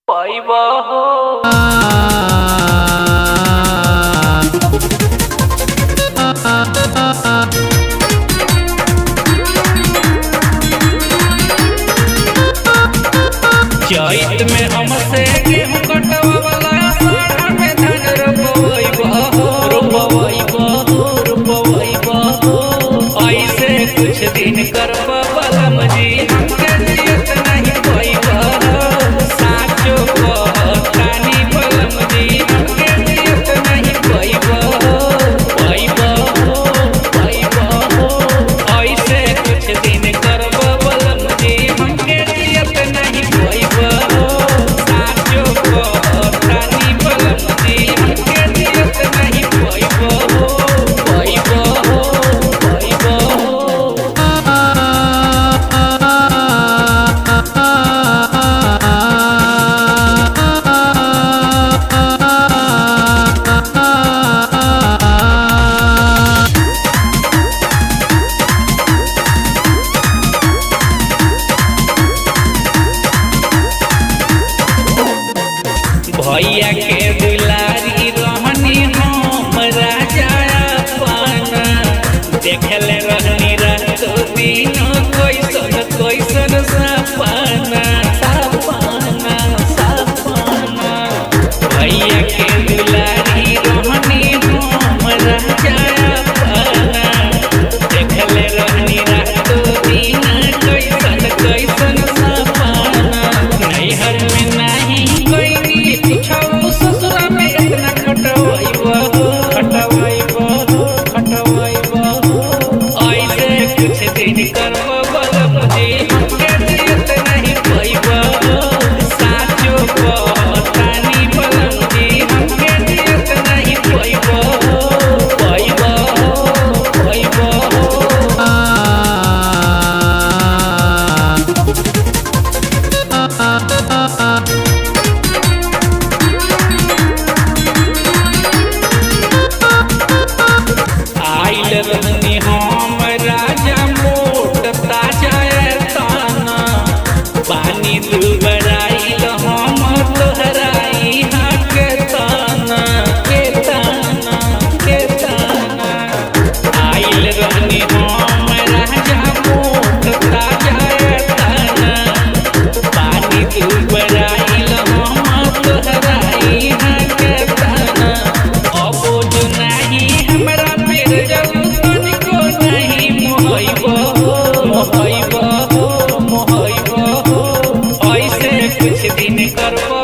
পাইবা হো चैत में हमसे गेहूं कटवावला साढ़ में धान रोपवैबा हो रोपवैबा हो रोपवैबा हो ऐसे कुछ दिन करबा बलम जी हमके जियत नहीं पैबा हो साचो कहतानी बलम जी हमके जियत नहीं पैबा हो पैबा हो पैबा हो ऐसे कुछ दिन करबा बलम जी हमके जियत नहीं पैबा हो साचो कहतानी बलम जी हमके जियत नहीं पैबा हो पैबा हो पैबा हो भैया के दुलारी रहनी हम राजा पाना देखले रहनी रात दिन कैसन कैसन सपना सपना सपना भैया के दुलारी रहनी हम राजा पाना देखले रहनी रात दिन कैसन कैसन सपना नैहर में नहीं कोई पूछो ससुरा में इतना खटवाइबा खटवाइबा खटवाइबा ऐसे कुछ दिन करबो बलब जी हमके जियत नहीं पैबा साचो कहतानी बलब जी हमके जियत नहीं पैबा पैबा पैबा आइल रहनी हम राजा मोट ताजा ताना पानी दुबराइल हम तोहराई हाँ के ताना के ताना के ताना आइल रहनी हम राजा मोट ताजा ताना पानी दुबराइल हम तोहराई हाँ के ताना अबो जो नहीं हमरा पेर जाऊ तनिको नहीं मोहइबो मोहइबो मोहइबो ऐसे कुछ दिन करबो